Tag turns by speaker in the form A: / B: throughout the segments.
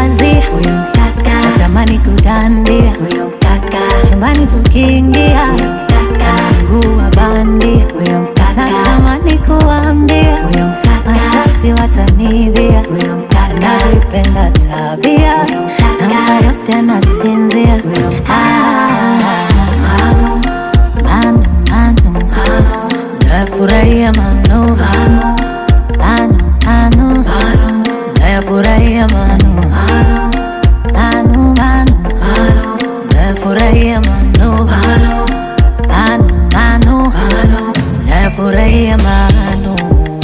A: kazi huyo mkaka, natamani kudandia huyo mkaka, chumbani tukiingia huyo mkaka, mguu wa bandi huyo mkaka, natamani kuambia huyo mkaka, mashasti watanibia huyo mkaka, navipenda tabia huyo mkaka, na yote anasinzia huyo mkaka. Manu, manu, manu, nafurahia manu, manu, manu, manu, nafurahia manu, manu, manu, nafurahia manu, manu, manu, nafurahia manu.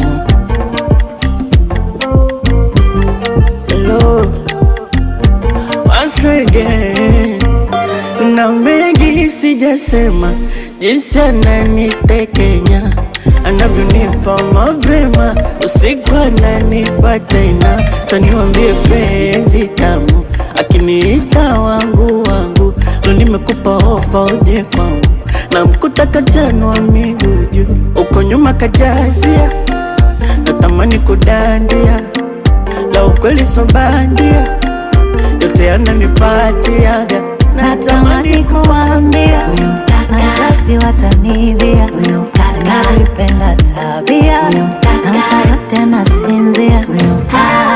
B: Hello, once again, na mengi sijasema, jinsi ananitekenya anavyonipa mapema, usiku ananipa tena, saniwambie penzi tamu, akiniita wangu wangu, lo nimekupa ofa uje kwangu, na mkuta kachanwa miguu juu, uko nyuma kajazia, natamani kudandia la ukweli so bandia, yote yananipatiaga,
A: natamani kuambia huyo mkaka, mashasti watanibia huyo mkaka, navipenda tabia huyo mkaka, namka yote nasinzia huyo mkaka